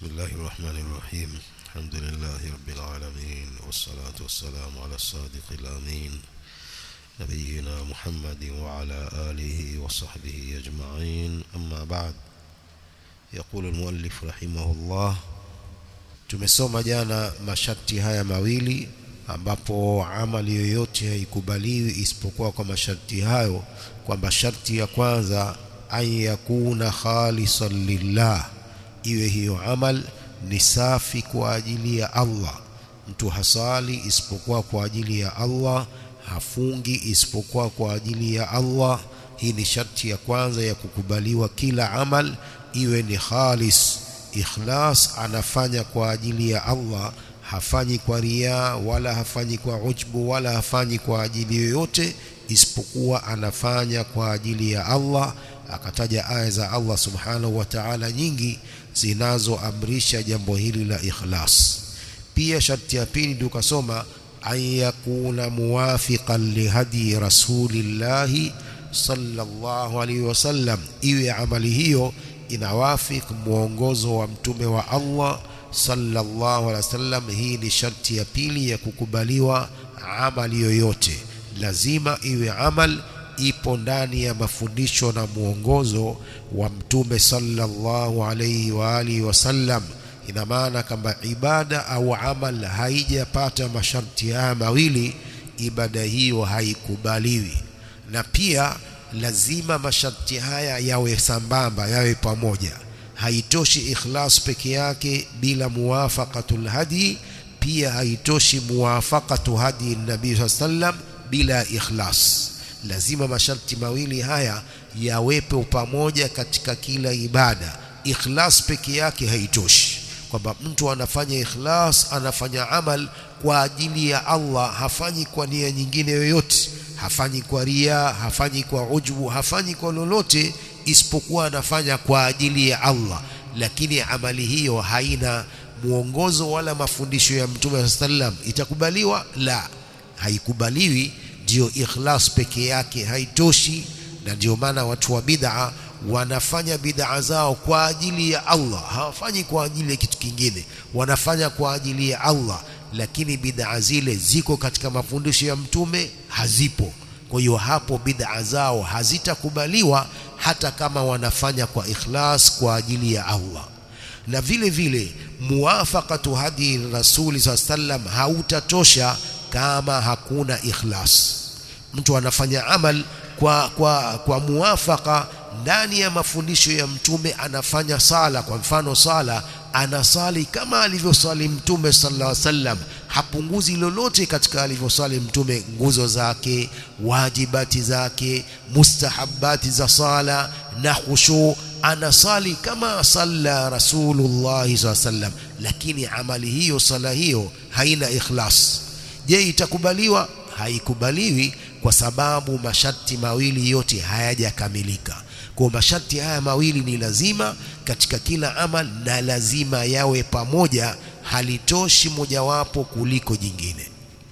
بسم الله الرحمن الرحيم الحمد لله رب العالمين والصلاة والسلام على الصادق الأمين نبينا محمد وعلى آله وصحبه أجمعين أما بعد يقول المؤلف رحمه الله tumesoma jana masharti haya mawili ambapo amali yoyote haikubaliwi isipokuwa kwa masharti hayo kwamba sharti ya kwanza an yakuna khalisan lillah iwe hiyo amal ni safi kwa ajili ya Allah mtu hasali isipokuwa kwa ajili ya Allah hafungi isipokuwa kwa ajili ya Allah hii ni sharti ya kwanza ya kukubaliwa kila amal iwe ni khalis ikhlas anafanya kwa ajili ya Allah hafanyi kwa ria wala hafanyi kwa ujbu wala hafanyi kwa ajili yoyote isipokuwa anafanya kwa ajili ya Allah akataja aya za Allah subhanahu wa ta'ala nyingi zinazoamrisha jambo hili la ikhlas pia sharti ya pili tukasoma an yakuna muwafiqan lihadi rasulillahi sallallahu alaihi wasallam iwe amali hiyo inawafik mwongozo wa mtume wa Allah sallallahu alaihi wasallam hii ni sharti ya pili ya kukubaliwa amali yoyote lazima iwe amal ipo ndani ya mafundisho na mwongozo wa mtume sallallahu alaihi wa alihi wasallam ina maana kama ibada au amal haijapata masharti haya mawili ibada hiyo haikubaliwi na pia lazima masharti haya yawe sambamba yawe pamoja haitoshi ikhlas peke yake bila muwafaqatul hadi pia haitoshi muwafaqatu hadi nabii sallam bila ikhlas lazima masharti mawili haya yawepo pamoja katika kila ibada ikhlas peke yake haitoshi kwamba mtu anafanya ikhlas anafanya amal kwa ajili ya Allah hafanyi kwa nia nyingine yoyote hafanyi kwa ria hafanyi kwa ujbu hafanyi kwa lolote isipokuwa anafanya kwa ajili ya Allah lakini amali hiyo haina mwongozo wala mafundisho ya Mtume sallam itakubaliwa la haikubaliwi ndio ikhlas peke yake haitoshi na ndio maana watu wa bid'a wanafanya bid'a zao kwa ajili ya Allah hawafanyi kwa ajili ya kitu kingine wanafanya kwa ajili ya Allah lakini bid'a zile ziko katika mafundisho ya mtume hazipo kwa hiyo hapo bid'a zao hazitakubaliwa hata kama wanafanya kwa ikhlas kwa ajili ya Allah na vile vile muwafaqatu hadi rasuli sallam hautatosha kama hakuna ikhlas mtu anafanya amal kwa kwa kwa muwafaka ndani ya mafundisho ya mtume anafanya sala kwa mfano sala anasali kama alivyosali mtume sallallahu alaihi wasallam hapunguzi lolote katika alivyosali mtume nguzo zake wajibati zake mustahabati za sala na khushu anasali kama salla rasulullah sallallahu alaihi wasallam lakini amali hiyo sala hiyo haina ikhlas je itakubaliwa haikubaliwi kwa sababu masharti mawili yote hayajakamilika kwa masharti haya mawili ni lazima katika kila amal na lazima yawe pamoja halitoshi mojawapo kuliko jingine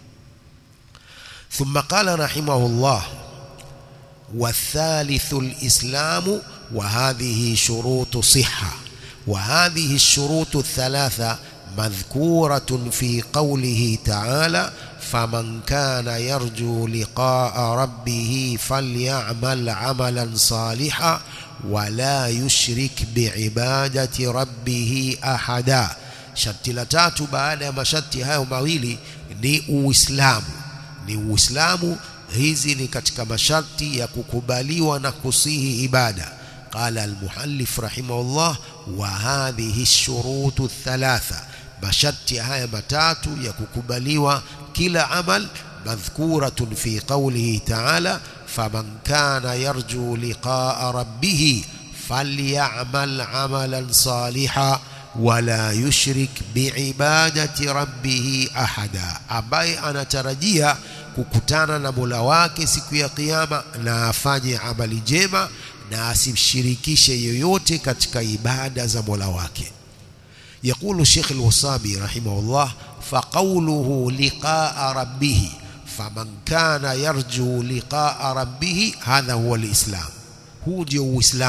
ثم قال رحمه الله والثالث الإسلام وهذه شروط صحة وهذه الشروط الثلاثة مذكورة في قوله تعالى فمن كان يرجو لقاء ربه فليعمل عملا صالحا ولا يشرك بعبادة ربه أحدا sharti la tatu baada ya masharti hayo mawili ni uislamu ni uislamu hizi ni katika masharti ya kukubaliwa na kusihi ibada qala almuhallif rahimahullah wa hadhihi shurutu thalatha masharti haya matatu ya kukubaliwa kila amal madhkuratun fi qawlihi ta'ala faman kana yarju liqa'a rabbih falyamal amalan salihan wala yushrik biibadati rabbih ahada ambaye anatarajia kukutana na Mola wake siku ya kiyama na afanye amali njema na asimshirikishe yoyote katika ibada za Mola wake يقول الشيخ الوصابي رحمه الله فقوله لقاء ربه فمن كان يرجو لقاء ربه هذا هو الإسلام هو ndio uislamu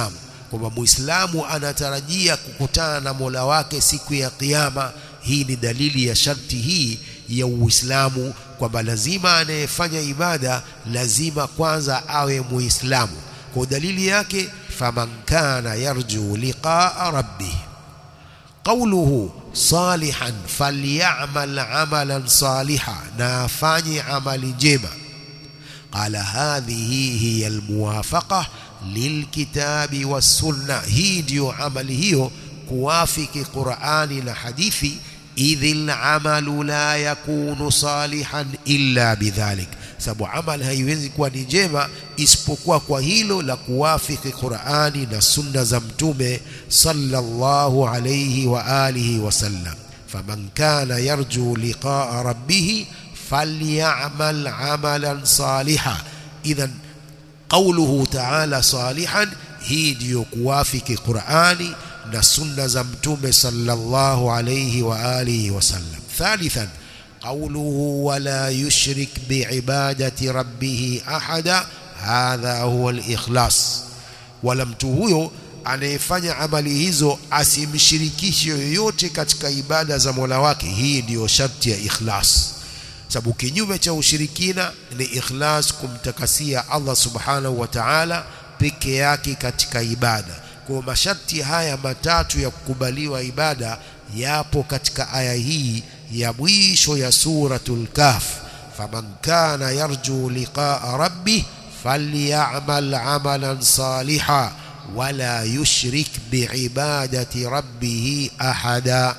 kwamba muislamu anatarajia kukutana na mola wake siku ya kiyama hii ni dalili ya sharti hii ya uislamu kwamba lazima anayefanya ibada lazima kwanza awe muislamu kwa dalili yake faman kana yarju liqaa rabbih qawluhu salihan falyamal amalan saliha na afanye amali njema qala hadhihi hiya almuwafaqa lilkitabi wassunna hii ndiyo amali hiyo kuwafiki qurani na hadithi idhi lamalu la yakunu salihan illa bidhalik sababu amal haiwezi kuwa ni njema isipokuwa kwa hilo la kuwafiki Qur'ani na sunna za mtume sallallahu alayhi wa alihi wasallam faman kana yarju liqa'a rabbih falyamal amalan salihan idhan qawluhu ta'ala salihan hii ndiyo kuwafiki Qur'ani na sunna za mtume sallallahu alayhi wa alihi wasallam thalithan قوله ولا يشرك بعبادة ربه أحدا هذا هو الإخلاص wala mtu huyo anayefanya amali hizo asimshirikishe yoyote katika ibada za Mola wake hii ndiyo sharti ya ikhlas sababu kinyume cha ushirikina ni ikhlas kumtakasia Allah subhanahu wa ta'ala peke yake katika ibada kwa masharti haya matatu ya kukubaliwa ibada yapo katika aya hii ya mwisho ya suratul kahf faman kana yarju liqaa rabbih falyamal amalan saliha wala yushrik biibadati rabbih ahada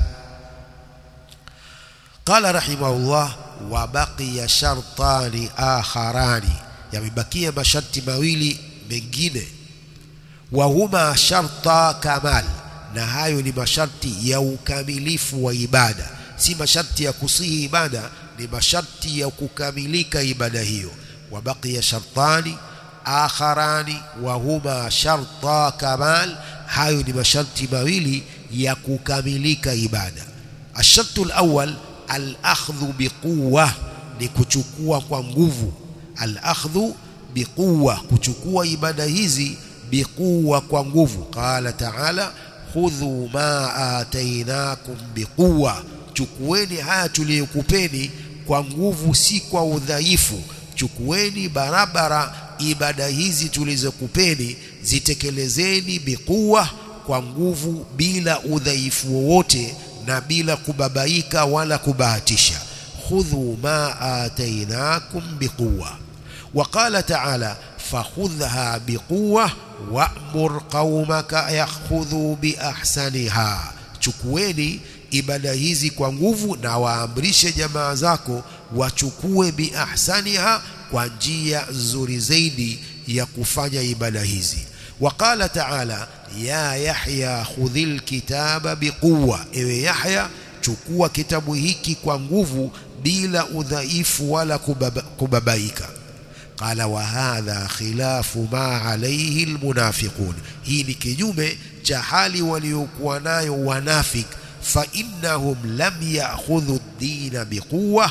قال رحمه الله وبقي شرطان آخران yamebakia masharti mawili mengine wahuma sharta kamal na hayo ni masharti ya ukamilifu wa ibada si masharti ya kusihi ibada ni masharti ya kukamilika ibada hiyo wabaqiya shartani akharani wa huma sharta kamal hayo ni masharti mawili ya kukamilika ibada ashartu alawwal alakhdhu biquwa ni kuchukua kwa nguvu alakhdhu biquwa kuchukua ibada hizi biquwa kwa nguvu qala ta'ala khudhu ma atainakum biquwa chukueni haya tuliyokupeni kwa nguvu si kwa udhaifu chukueni barabara ibada hizi tulizokupeni zitekelezeni biquwa kwa nguvu bila udhaifu wowote na bila kubabaika wala kubahatisha khudhu ma atainakum biquwa وقال تعالى فخذها بقوة وأمر قومك يأخذوا بأحسنها chukueni ibada hizi kwa nguvu na waamrishe jamaa zako wachukue biahsaniha kwa njia nzuri zaidi ya kufanya ibada hizi waqala taala ya yahya khudhil kitaba biquwa ewe yahya chukua kitabu hiki kwa nguvu bila udhaifu wala kubaba, kubabaika qala wa hadha khilafu ma alayhi almunafiqun hii ni kinyume cha hali waliokuwa nayo wanafik fa innahum lam ya'khudhu ad-din biquwwa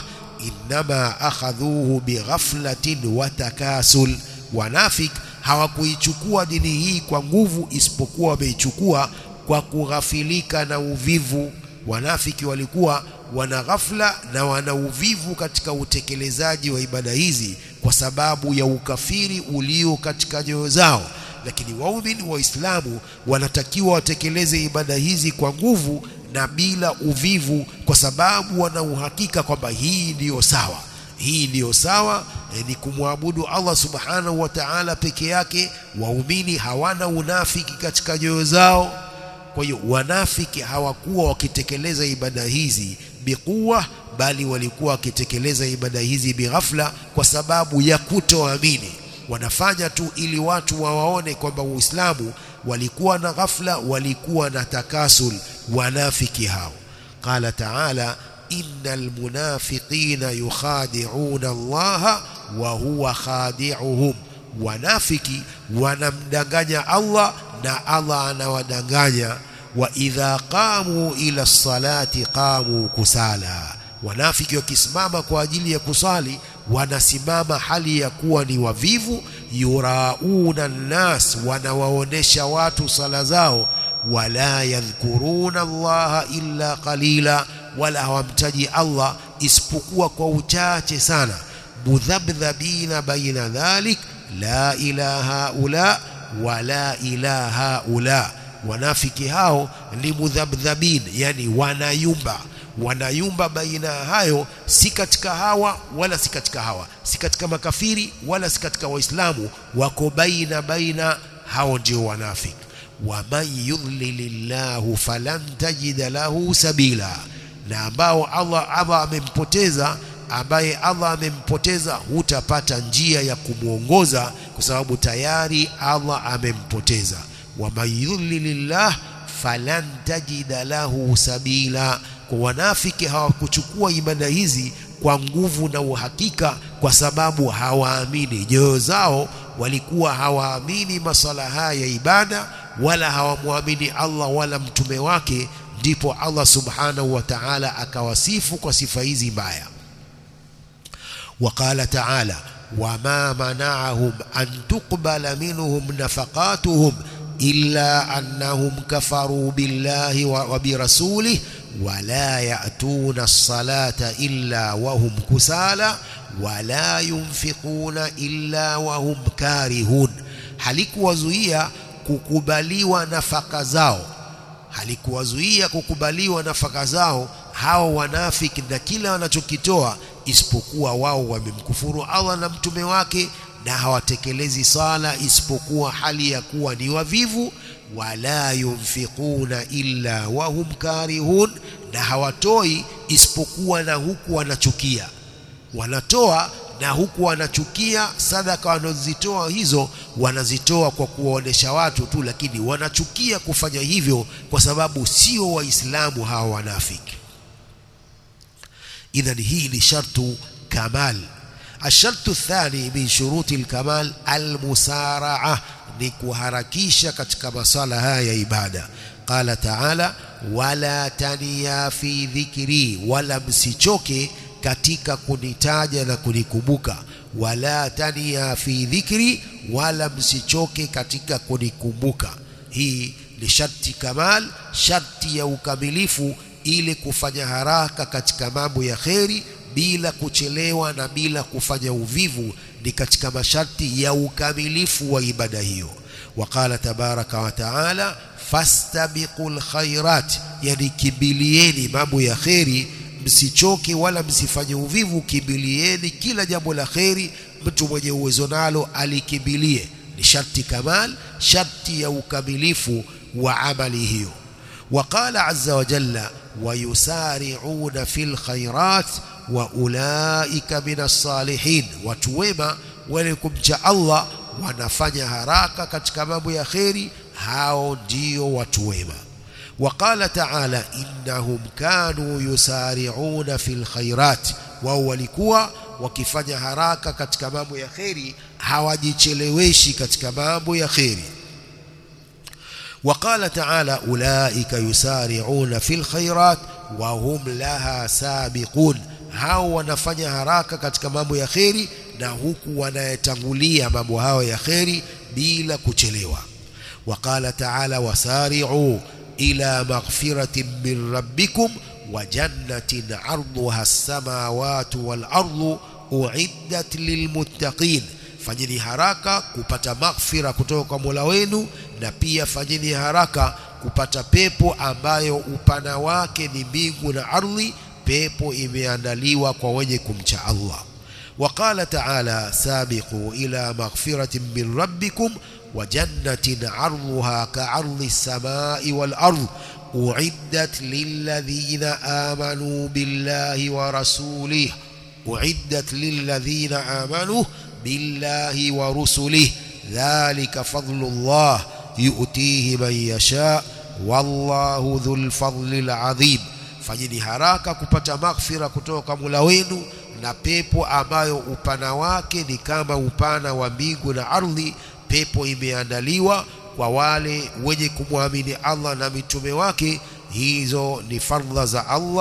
inma akhadhuhu bighaflatin wa takasul wanafik hawakuichukua dini hii kwa nguvu isipokuwa wameichukua kwa kughafilika na uvivu wanafiki walikuwa wana ghafla na wana uvivu katika utekelezaji wa ibada hizi kwa sababu ya ukafiri ulio katika nyoyo zao lakini waumini waislamu wanatakiwa watekeleze ibada hizi kwa nguvu na bila uvivu kwa sababu wana uhakika kwamba hii ndiyo sawa hii ndiyo sawa e, ni kumwabudu Allah subhanahu wa ta'ala peke yake waumini hawana unafiki katika nyoyo zao kwa hiyo wanafiki hawakuwa wakitekeleza ibada hizi biquwa bali walikuwa wakitekeleza ibada hizi bighafla kwa sababu ya kutoamini wanafanya tu ili watu wawaone kwamba Uislamu walikuwa na ghafla walikuwa na takasul wanafiki hao qala ta'ala innal munafiqina yukhadi'una Allah wa huwa khadi'uhum wanafiki wanamdanganya Allah na Allah anawadanganya wa idha qamu ila salati qamu kusala wanafiki wakisimama kwa ajili ya kusali wanasimama hali ya kuwa ni wavivu yurauna nnas wanawaonesha watu sala zao wala yadhkuruna allaha illa qalila wala hawamtaji Allah isipokuwa kwa uchache sana mudhabdhabina baina dhalik la ilaha ula wala ilaha ula wanafiki hao ni mudhabdhabin yani wanayumba wanayumba baina ya hayo si katika hawa wala si katika hawa si katika makafiri wala si katika waislamu wako baina baina hao ndio wanafiki waman yudlilillahu falan tajida lahu sabila na ambao Allah Allah amempoteza ambaye Allah amempoteza hutapata njia ya kumwongoza kwa sababu tayari Allah amempoteza waman yudlilillah falan tajida lahu sabila kwa wanafiki hawakuchukua ibada hizi kwa nguvu na uhakika kwa sababu hawaamini nyoyo zao walikuwa hawaamini masala haya ya ibada wala hawamwamini Allah wala mtume wake ndipo Allah subhanahu wa ta'ala akawasifu kwa sifa hizi mbaya وقال تعالى وما منعهم أن تقبل منهم نفقاتهم إلا أنهم كفروا بالله وبرسوله ولا يأتون الصلاة إلا وهم كسالى ولا ينفقون إلا وهم كارهون halikuwazuia kukubaliwa nafaka zao halikuwazuia kukubaliwa nafaka zao hao wanafiki na kila wanachokitoa isipokuwa wao wamemkufuru Allah na mtume wake na hawatekelezi sala isipokuwa hali ya kuwa ni wavivu wala yunfiquna illa wahum karihun na hawatoi isipokuwa na huku wanachukia wanatoa na huku wanachukia sadaka wanazitoa hizo wanazitoa kwa kuwaonesha watu tu lakini wanachukia kufanya hivyo kwa sababu sio waislamu hawa wanafiki idhan hii ni shartu kamal الشرط الثاني من شروط الكمال المسارعة نكوهركيشة katika masala haya ya ibada قال تعالى ولا تنيا في ذكري ولا msichoke katika kunitaja na kunikumbuka wala tania fi dhikri wala msichoke katika kunikumbuka hii ni sharti kamal sharti ya ukamilifu ili kufanya haraka katika mambo ya kheri bila kuchelewa na bila kufanya uvivu ni katika masharti ya ukamilifu wa ibada hiyo waqala tabaraka wa taala fastabiqul khairat yani kimbilieni mambo ya kheri msichoke wala msifanye uvivu kimbilieni kila jambo la kheri mtu mwenye uwezo nalo alikimbilie ni sharti kamal sharti ya ukamilifu wa amali hiyo وقال عز وجل ويسارعون في الخيرات واولئك من الصالحين وتوما ولكم الله wanafanya haraka katika mambo ya kheri hao ndio watu wema وقال تعالى إنهم كانوا يسارعون في الخيرات wao walikuwa wakifanya haraka katika mambo ya kheri hawajicheleweshi katika mambo ya kheri وقال تعالى أولئك يسارعون في الخيرات وهم لها سابقون hao wanafanya haraka katika mambo ya kheri na huku wanayetangulia mambo hayo ya kheri bila kuchelewa وقال تعالى وسارعوا إلى مغفرة من ربكم وجنة عرضها السماوات والأرض أعدت للمتقين fanyeni haraka kupata maghfira kutoka kwa Mola wenu na pia fanyeni haraka kupata pepo ambayo upana wake ni mbingu na ardhi pepo imeandaliwa kwa wenye kumcha Allah وقال تعالى سابقوا إلى مغفرة من ربكم وجنة عرضها كعرض السماء والأرض أعدت للذين آمنوا بالله ورسوله أعدت للذين آمنوا بالله ورسله ذلك فضل الله يؤتيه من يشاء والله ذو الفضل العظيم fanyeni haraka kupata maghfira kutoka Mola wenu na pepo ambayo upana wake ni kama upana wa mbingu na ardhi pepo imeandaliwa kwa wale wenye kumwamini Allah na mitume wake hizo ni fadhila za Allah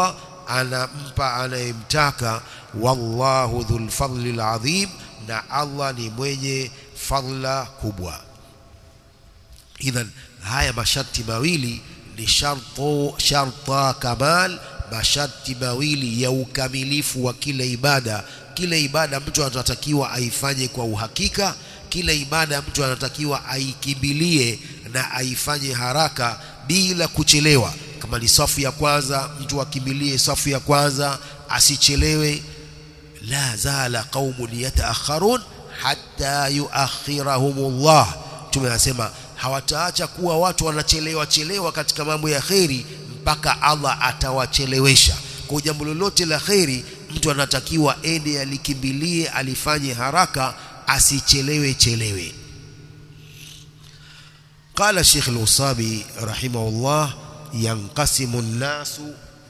anampa anayemtaka wallahu dhul fadli alazim na Allah ni mwenye fadla kubwa idhan haya masharti mawili ni sharto sharta kamal masharti mawili ya ukamilifu wa kila ibada kila ibada mtu anatakiwa aifanye kwa uhakika kila ibada mtu anatakiwa aikimbilie na aifanye haraka bila kuchelewa kama ni safu ya kwanza mtu akimbilie safu ya kwanza asichelewe la zala qaumun yataakharun hatta yuakhirahumullah tumesema hawataacha kuwa watu wanachelewa chelewa katika mambo ya kheri mpaka Allah atawachelewesha kwa jambo lolote la kheri mtu anatakiwa ende alikimbilie alifanye haraka asichelewe chelewe قال الشيخ الوصابي رحمه الله ينقسم الناس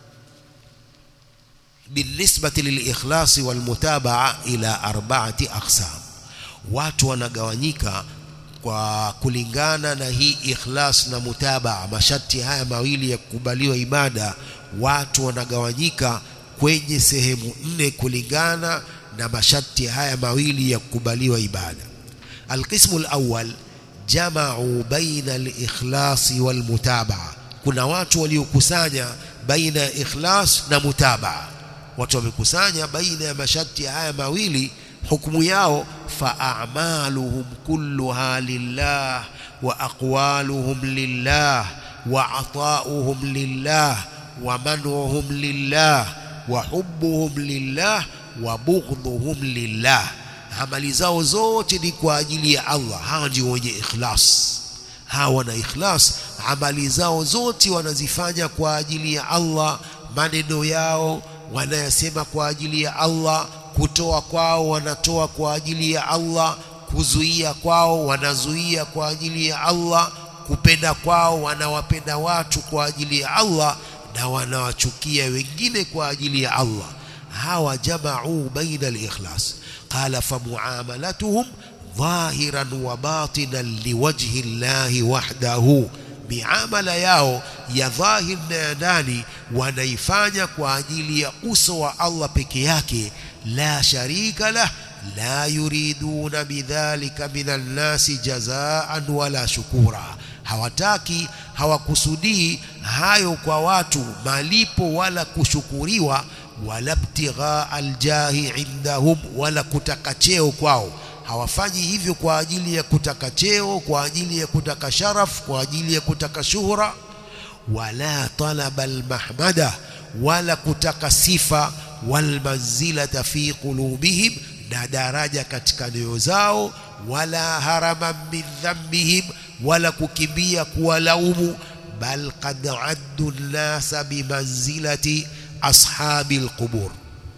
بالنسبة للإخلاص والمتابعة إلى أربعة أقسام watu wanagawanyika kwa kulingana na hii ikhlas na mutabaa masharti haya mawili ya kukubaliwa ibada watu wanagawanyika kwenye sehemu nne kulingana na masharti haya mawili ya kukubaliwa ibada alqismu alawwal jamau baina alikhlasi walmutabaa kuna watu waliokusanya baina ya ikhlas na mutabaa watu wamekusanya baina ya masharti haya mawili hukumu yao faamaluhum kulluha lillah wa aqwaluhum lillah wa atauhum lillah wa manuhum lillah wa hubbuhum lillah wa bughdhuhum lillah amali zao zote ni kwa ajili ya Allah hawa ndio wenye ikhlas hawa wana ikhlas amali zao zote wanazifanya kwa ajili ya Allah maneno yao wanayasema kwa ajili ya Allah kutoa kwao wanatoa kwa ajili ya Allah kuzuia kwao wanazuia kwa ajili ya Allah kupenda kwao wanawapenda watu kwa ajili ya Allah na wanawachukia wengine kwa ajili ya Allah hawa jamau baina al-ikhlas qala famuamalatuhum dhahiran wa batinan liwajhi llahi wahdahu miamala yao ya dhahir na ya ndani wanaifanya kwa ajili ya uso wa Allah peke yake la sharika lah la yuriduna bidhalika minan nasi jazaan wala shukura hawataki hawakusudii hayo kwa watu malipo wala kushukuriwa wala ibtighaa aljahi indahum wala kutaka cheo kwao hawafanyi hivyo kwa ajili ya kutaka cheo kwa ajili ya kutaka sharaf kwa ajili ya kutaka shuhra wala talaba almahmada wala kutaka sifa walmanzilata fi qulubihim na daraja katika nyoyo zao wala haraman min dhambihim wala kukimbia kuwalaumu bal qad addu nnasa bimanzilati ashabi alqubur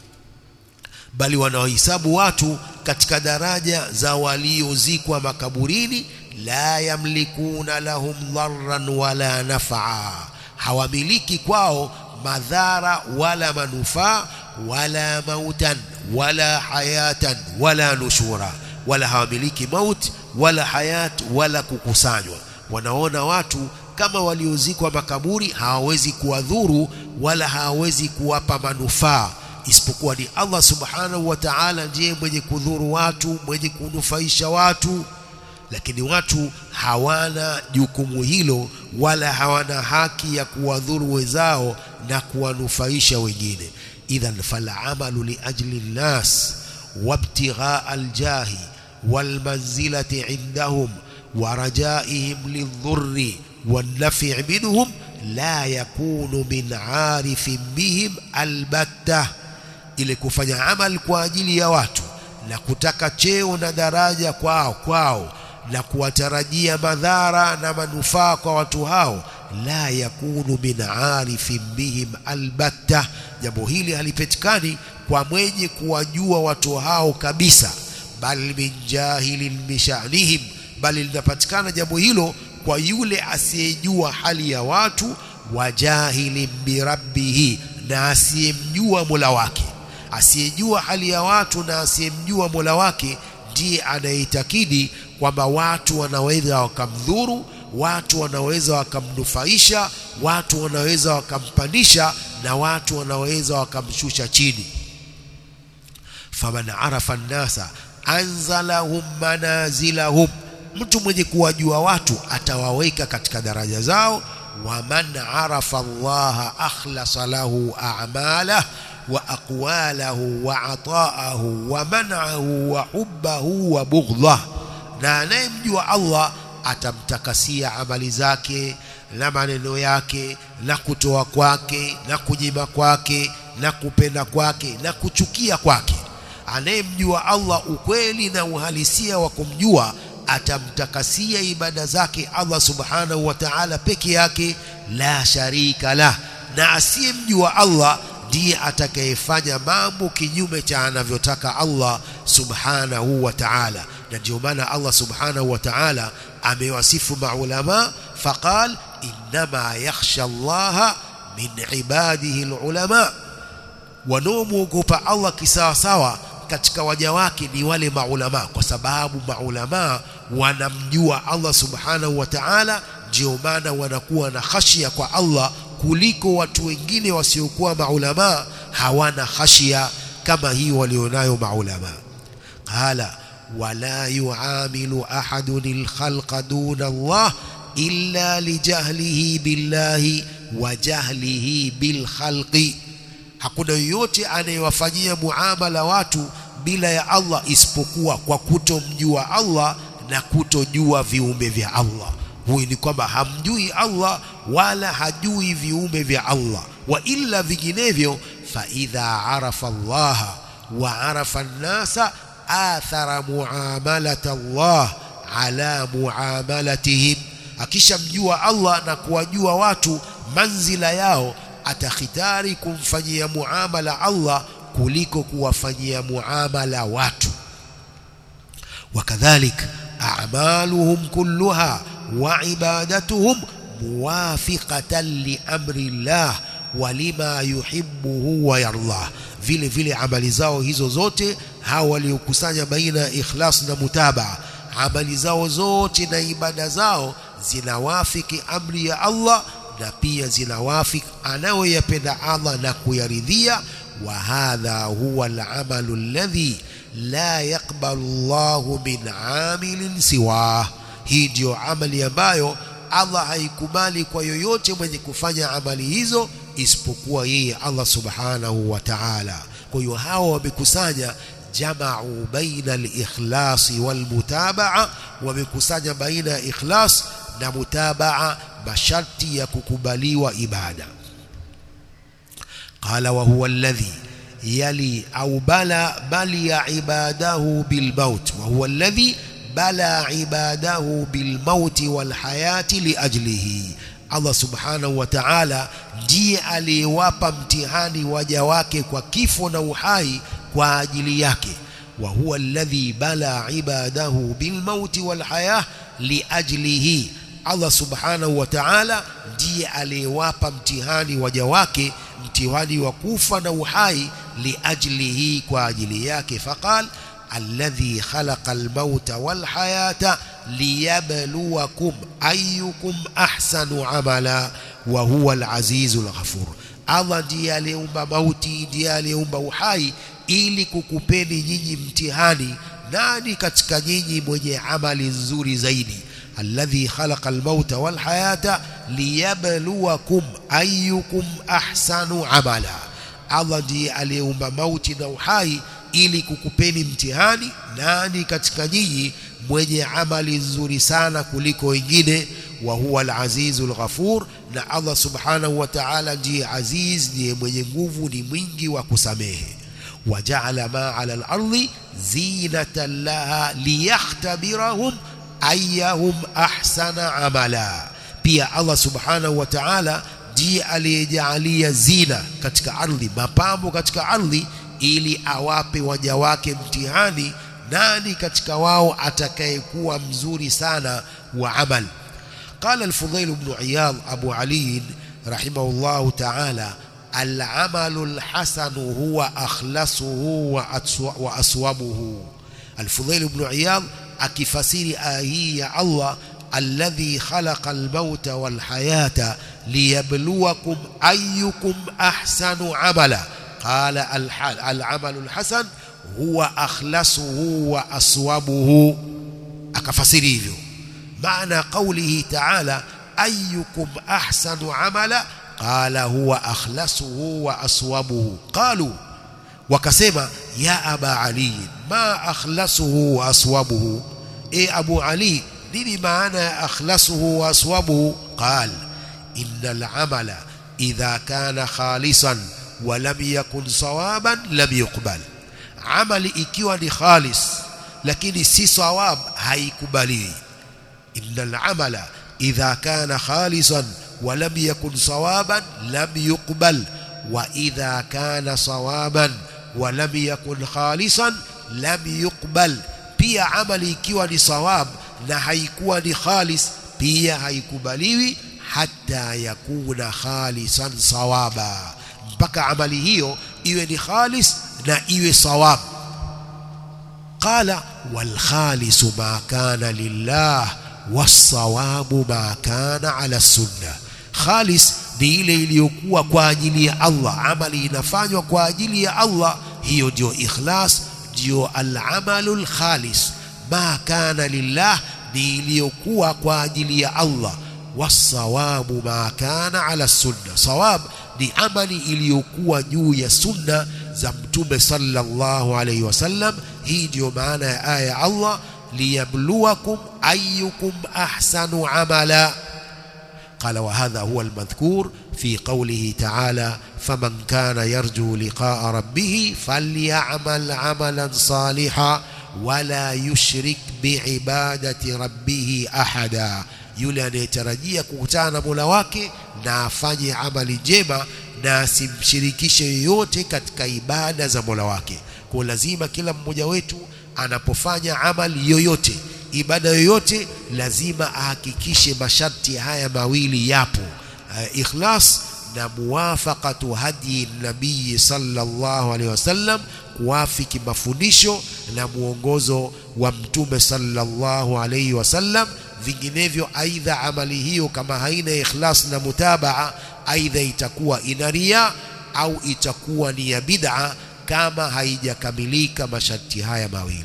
bali wanaohesabu watu katika daraja za waliozikwa makaburini la yamlikuna lahum dharran wala nafaa hawamiliki kwao madhara wala manufaa wala mautan wala hayatan wala nushura wala hawamiliki maut wala hayat wala kukusanywa wanaona watu kama waliozikwa makaburi hawawezi kuwadhuru wala hawawezi kuwapa manufaa isipokuwa ni Allah subhanahu wa ta'ala ndiye mwenye kudhuru watu mwenye kunufaisha watu lakini watu hawana jukumu hilo wala hawana haki ya kuwadhuru wenzao na kuwanufaisha wengine idhan falamalu liajli nnas wabtighaa aljahi walmanzilati indahum ورجائهم للضر والنفع منهم لا يكون من عارف بهم البتة ile kufanya amal kwa ajili ya watu na kutaka cheo na daraja kwao kwao na kuwatarajia madhara na manufaa kwa watu hao la yakunu min arifin bihim albatta jambo hili halipatikani kwa mwenye kuwajua watu hao kabisa bal min jahilin bishanihim bali linapatikana jambo hilo kwa yule asiyejua hali ya watu wa jahilin birabbihi na asiyemjua Mola wake asiyejua hali ya watu na asiyemjua Mola wake ndiye anayeitakidi kwamba watu wanaweza wakamdhuru watu wanaweza wakamnufaisha watu wanaweza wakampandisha na watu wanaweza wakamshusha chini faman arafa nnasa anzalahum manazilahum mtu mwenye kuwajua watu atawaweka katika daraja zao waman arafa allaha akhlasa lahu a'malah wa aqwalahu wa ataahu wa man'ahu wa hubbahu wa bughdhah na anayemjua Allah atamtakasia amali zake na maneno yake na kutoa kwake na kunyima kwake na kupenda kwake na kuchukia kwake anayemjua Allah ukweli na uhalisia wa kumjua atamtakasia ibada zake Allah subhanahu wa ta'ala peke yake la sharika la na asiyemjua Allah ndiye atakayefanya mambo kinyume cha anavyotaka Allah subhanahu wa ta'ala na ndio maana Allah subhanahu wa ta'ala amewasifu maulama faqal innama yakhsha Allah min ibadihi alulama wanaomwogopa Allah kisawasawa katika waja wake ni wale maulama kwa sababu maulama wanamjua Allah subhanahu wa ta'ala ndio maana wanakuwa na khashia kwa Allah kuliko watu wengine wasiokuwa maulama hawana khashia kama hii walionayo maulama qala wala yuamilu ahadun alkhalqa duna Allah illa lijahlihi billahi wa jahlihi bilkhalqi hakuna yoyote anayewafanyia muamala watu bila ya Allah isipokuwa kwa kutomjua Allah na kutojua viumbe vya Allah huyu ni kwamba hamjui Allah wala hajui viumbe vya Allah wa illa vinginevyo fa idha arafa Allah wa arafa an-nasa athara muamalata Allah ala muamalatihim akishamjua Allah na kuwajua watu manzila yao atakhitari kumfanyia muamala Allah kuliko kuwafanyia muamala watu wakadhalik a'maluhum kulluha wa ibadatuhum muwafiqatan li amri Allah wa lima yuhibbuhu wa yardah vile vile amali zao hizo zote hao waliokusanya baina ya ikhlas na mutabaa amali zao zote na ibada zao zinawafiki amri ya Allah na pia zinawafiki anayoyapenda Allah na kuyaridhia wa hadha huwa al-amalu alladhi la yaqbalu Allahu min amilin siwa hii ndio amali ambayo Allah haikubali kwa yoyote mwenye kufanya amali hizo isipokuwa yeye Allah subhanahu wa ta'ala kwa hiyo hao wamekusanya jamau baina al-ikhlasi wal-mutabaa wamekusanya baina ya ikhlas na mutabaa masharti ya kukubaliwa ibada qala wa huwa alladhi yali au bala bali ya ibadahu bil maut wa huwa alladhi bala ibadahu bil maut wal hayati li ajlihi Allah subhanahu wa ta'ala ndiye aliyewapa mtihani waja wake kwa kifo na uhai kwa ajili yake wa huwa alladhi bala ibadahu bil maut wal hayah li ajlihi Allah subhanahu wa ta'ala ndiye aliyewapa mtihani waja wake mtihani wa kufa na uhai liajlihi kwa ajili yake faqal alladhi khalaqa almauta walhayata liyabluwakum ayyukum ahsanu amala wa huwa alazizul ghafur Allah ndiye aliyeumba mauti ndiye aliyeumba uhai ili kukupeni nyinyi mtihani nani katika nyinyi mwenye amali nzuri zaidi alladhi khalaqa almauta walhayata liyabluwakum ayyukum ahsanu amala Allah ndiye aliyeumba mauti na uhai ili kukupeni mtihani nani katika nyinyi mwenye amali nzuri sana kuliko wengine wa huwa al-azizul ghafur na Allah subhanahu wa ta'ala ndiye aziz ndiye mwenye nguvu ni mwingi wa kusamehe waja'ala ma 'ala al-ardi zinatan laha liyakhtabirahum ayyahum ahsana amala pia Allah subhanahu wa ta'ala ndiye aliyejalia zina katika ardhi mapambo katika ardhi ili awape waja wake mtihani nani katika wao atakayekuwa mzuri sana wa amal قال الفضيل بن عياض أبو علي رحمه الله تعالى العمل الحسن هو أخلصه وأصوبه الفضيل بن عياض akifasiri aya hii ya Allah alladhi khalaqa almauta walhayata liyabluwakum ayyukum ahsanu amala qala alamalu alhasan huwa akhlasuhu wa aswabuhu akafasiri hivyo maana qawlihi ta'ala ayyukum ahsanu amala qala huwa akhlasuhu wa aswabuhu qalu wakasema ya aba ali ma akhlasuhu wa aswabuhu e abu ali nini maana ya akhlasuhu wa aswabuhu qal innal amala idha kana khalisan wa lam yakun sawaban lam yuqbal amali ikiwa ni khalis lakini si sawab haikubaliwi innal amala idha kana khalisan wa lam yakun sawaban lam yuqbal wa idha kana sawaban wa lam yakun khalisan lam yuqbal pia amali ikiwa ni sawab na haikuwa ni khalis pia haikubaliwi hata yakuna khalisan sawaba mpaka amali hiyo iwe ni khalis na iwe sawab qala wal khalisu ma kana lillah wasawabu ma kana ala sunna khalis ni ile iliyokuwa kwa ajili ya Allah amali inafanywa kwa ajili ya Allah hiyo ndio ikhlas ndio al-amalul khalis ma kana lillah ni iliyokuwa kwa ajili ya Allah wasawabu ma kana ala sunna sawab ni amali iliyokuwa juu ya sunna za mtume sallallahu alayhi wasallam hii ndio maana ya aya ya Allah liyabluwakum ayyukum ahsanu amala قال وهذا هو المذكور في قوله تعالى فمن كان يرجو لقاء ربه فليعمل عملا صالحا ولا يشرك بعبادة ربه أحدا yule anayetarajia kukutana na Mola wake na afanye amali njema na asimshirikishe yoyote katika ibada za Mola wake. Kwa lazima kila mmoja wetu anapofanya amali yoyote ibada yoyote lazima ahakikishe masharti haya mawili yapo uh, ikhlas na muwafaqatu hadi nabii sallallahu alaihi wasallam kuafiki mafundisho na muongozo wa mtume sallallahu alaihi wasallam vinginevyo aidha amali hiyo kama haina ikhlas na mutabaa aidha itakuwa ina ria au itakuwa ni ya bid'a kama haijakamilika masharti haya mawili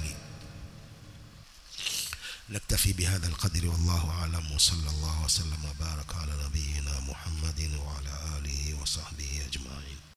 نكتفي بهذا القدر والله أعلم وصلى الله وسلم وبارك على نبينا محمد وعلى آله وصحبه أجمعين